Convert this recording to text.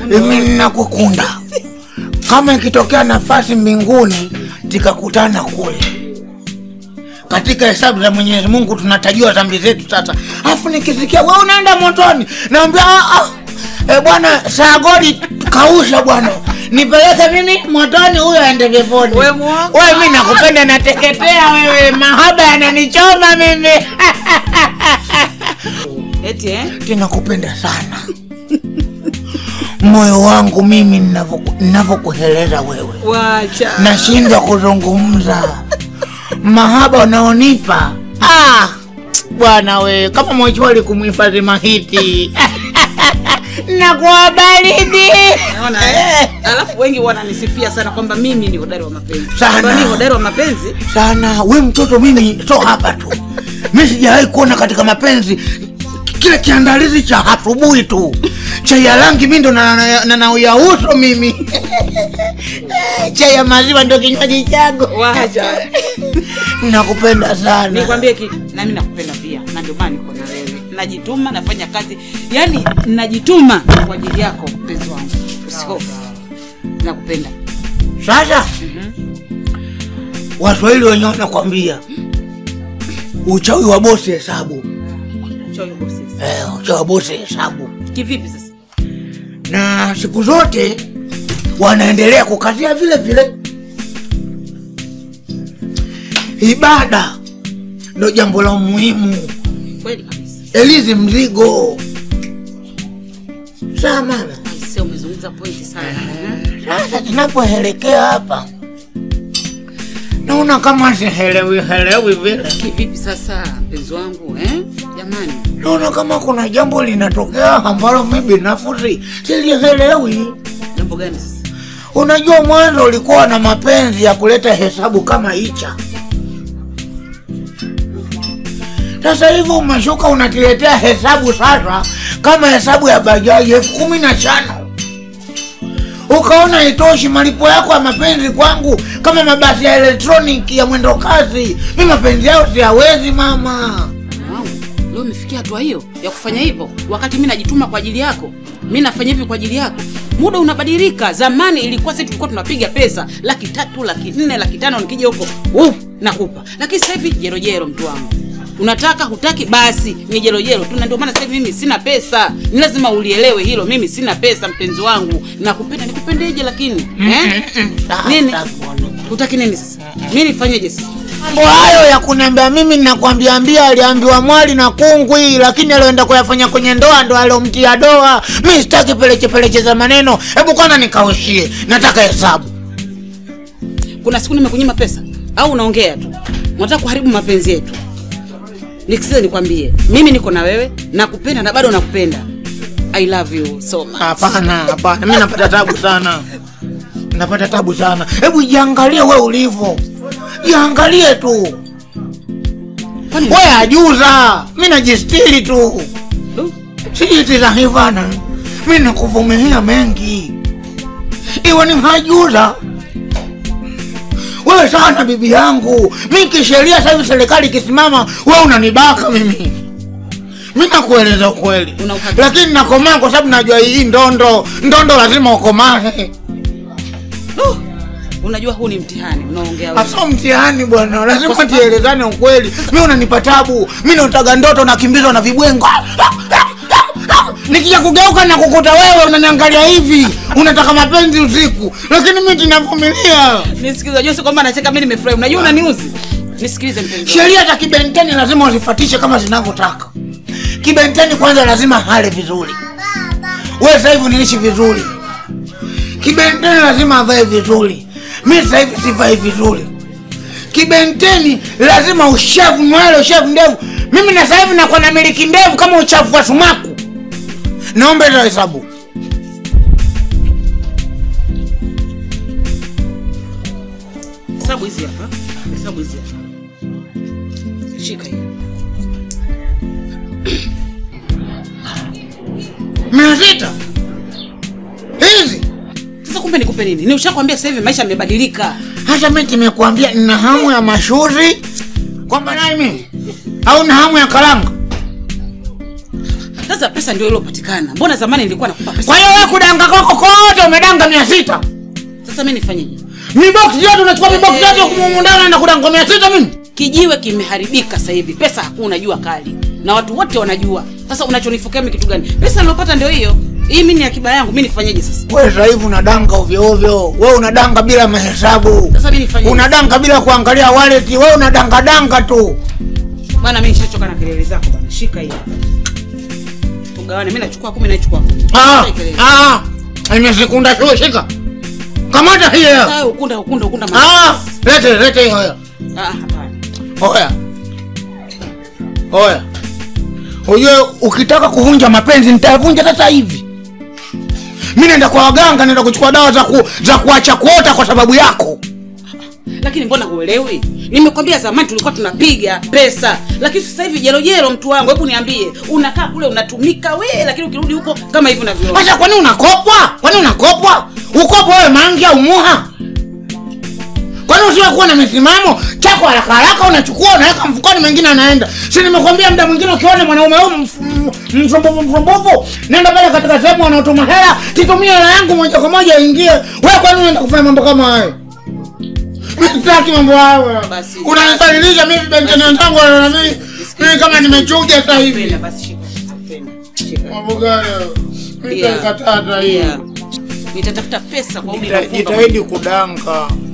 Mimi ninakukunda. Kama ikitokea nafasi mbinguni tikakutana kule katika hesabu za Mwenyezi Mungu tunatajiwa dhambi zetu sasa, afu nikisikia wewe unaenda motoni, naambia ah, ah, e bwana Sagodi kausha bwana, nipeleke mimi motoni, huyo aende peponi. Wewe mwongo. Wewe mimi nakupenda, nateketea wewe, mahaba yananichoma mimi Eti eh? tinakupenda sana moyo wangu mimi ninavyoku- ninavyokueleza wewe Wacha. nashindwa kuzungumza mahaba unaonipa ah, bwana we kama mochwali kumhifadhi mahiti nakuwa baridi Naona eh? Alafu wengi wananisifia sana kwamba mimi ni hodari wa mapenzi. Sana. Kwamba mimi hodari wa mapenzi. sana we mtoto mimi so hapa tu mi sijawahi kuona katika mapenzi kile kiandalizi cha asubuhi tu chai ya rangi mi ndo na- na- na- nauya uso mimi chai ya maziwa ndo kinywaji changu Wacha. nakupenda sana Nikwambie kitu, na mimi nakupenda pia. Na ndio maana niko na wewe. Najituma, nafanya kazi. Yaani najituma kwa ajili yako mpenzi wangu. Usihofu. Nakupenda. sasa waswahili wenyewe wanakwambia uchawi wa bosi hesabu Choyo bosi. eh, uchawi wa bosi hesabu Kivipi sasa? na siku zote wanaendelea kukazia vile vile ibada ndo jambo la muhimu Kweli kabisa. elizi mzigo saa mama Aisee umezungumza pointi sana. sasa tunapoelekea hapa naona kama sihelewi helewi vile Kivipi sasa mpenzi wangu eh? Jamani. naona kama kuna jambo linatokea ambalo mi binafsi silielewi Jambo gani sasa? Unajua, mwanzo ulikuwa na mapenzi ya kuleta hesabu kama hicha. Sasa hivi umeshuka unatiletea hesabu sasa kama hesabu ya bajaji elfu kumi na tano ukaona itoshi malipo yako ya mapenzi kwangu kama mabasi ya elektroniki ya mwendo kasi. Mi mapenzi yao siyawezi mama. Wow. Leo umefikia hatua hiyo ya kufanya hivyo wakati mi najituma kwa ajili yako. Mi nafanya hivi kwa ajili yako. Muda unabadilika. Zamani ilikuwa sisi tulikuwa tunapiga pesa laki tatu, laki nne, laki tano, nikija huko uh, nakupa. Lakini sasa hivi jerojero, mtu wangu, unataka hutaki, basi ni jerojero tu, na ndio maana sasa hivi mimi sina pesa. Ni lazima ulielewe hilo, mimi sina pesa, mpenzi wangu. Nakupenda, nikupendeje? Lakini eh? nini hutaki nini sasa? Mi nifanyeje sasa? Mambo hayo ya kuniambia mimi ninakwambiambia aliambiwa mwali na kungwi, lakini alioenda kuyafanya kwenye ndoa ndo aliomtia doa. Mi sitaki peleche peleche za maneno, hebu kwanza nikaushie, nataka hesabu. kuna siku nimekunyima pesa au unaongea tu unataka kuharibu mapenzi yetu nikisiza nikwambie mimi niko na wewe nakupenda na bado nakupenda i love you so much Hapana, hapana, mi napata tabu sana, napata tabu sana. Hebu jiangalie we ulivyo, jiangalie tu Kwani- we ajuza, mi najistiri tu, Du, sijiti za hivana. Mi nakuvumilia mengi, iwe ni hajuza wewe sana bibi yangu. Mi kisheria sasa hivi serikali ikisimama, we unanibaka mimi. Mi nakueleza ukweli, Una uhakika? lakini nakomaa kwa sababu najua hii ndondo ndondo lazima ukomae. du, unajua huu ni mtihani unaongea wewe. Hasa mtihani bwana, Kwa lazima sababu- tielezane ukweli. Mi unanipa tabu, mi nautaga ndoto nakimbizwa na vibwengo nikija kugeuka na kukuta wewe unaniangalia hivi, unataka mapenzi usiku, lakini mi tinavumilia. nisikilize unajua sio kwamba nacheka mimi nimefurahi unajua unaniuzi nisikilize mpenzi wangu. Sheria za kibenteni lazima uzifatishe kama zinavyotaka. Kibenteni kwanza lazima hale vizuri. Wewe sasa hivi unaishi vizuri. Kibenteni lazima avae vizuri. Mimi sasa hivi sivai vizuri. Kibenteni lazima ushavu nywele, ushavu ndevu. Mimi na sasa hivi nakuwa na miliki ndevu kama uchafu wa sumaku. Naomba hizo hesabu. hesabu hizi hapa hesabu hizi hapa shika hii Mia sita. Hizi. sasa kumbe nikupe nini ni ushakwambia sasa hivi maisha yamebadilika Hata mimi nimekuambia nina hamu ya mashuzi kwamba naye mimi au na hamu ya karanga. sasa pesa ndio iliyopatikana mbona zamani nilikuwa nakupa pesa Kwa hiyo wewe kudanga kwako unadanga mia sita Sasa mimi nifanyeje? miboksi yote unachukua miboksi yote kumumundana naenda kudanga mia sita mimi Kijiwe kimeharibika sasa hivi, pesa hakuna, jua kali na watu wote wanajua. Sasa unachonifokea mimi kitu gani? Pesa nilopata ndio hiyo. Hii mimi ni akiba yangu, mimi nifanyeje sasa? wewe sasa hivi unadanga ovyo ovyo wewe unadanga bila mahesabu Sasa mimi nifanyeje? unadanga bila kuangalia wallet wewe unadanga danga tu Bwana mimi nishachoka na kelele zako bwana. Shika hii. hapa. Tugawane, mimi nachukua 10 na nachukua 10. ah Shika kelele. ah imesekunda shule shika kamata hiyo Sasa ukunda ukunda ukunda mama. ah lete lete hiyo Ah, hapana. Oya, oya, ujue ukitaka kuvunja mapenzi nitayavunja sasa hivi. Mi naenda kwa waganga, naenda kuchukua dawa za, ku, za kuacha kuota kwa sababu yako. Lakini mbona huelewi? Nimekwambia zamani tulikuwa tunapiga pesa, lakini sasa hivi jelo jelo, mtu wangu, hebu niambie, unakaa kule unatumika we, lakini ukirudi huko kama hivi unavyoona. Sasa kwani unakopwa? Kwani unakopwa? Ukopo wewe mangi au muha? Kwani usiwe kuwa na misimamo chako haraka haraka unachukua unaweka mfukoni, mengine anaenda. Si nimekwambia muda mwingine ukiona mwanaume huyu mf- m- msumbufu msumbufu, nenda pale katika sehemu wanaotuma hela, titumie hela yangu moja kwa moja ingie. Wewe kwani unaenda kufanya mambo kama hayo? Mimi sitaki mambo hayo. Basi. Unanidhalilisha mimi benteni wenzangu wanaona mimi mimi kama nimechuja sasa hivi. Penda basi, shika. Penda. Shika. Mambo gani hayo? Mimi Lia. nitakataa hii. Lia. Nitatafuta pesa kwa udi na Jita- ufunga. Jitahidi kudanga.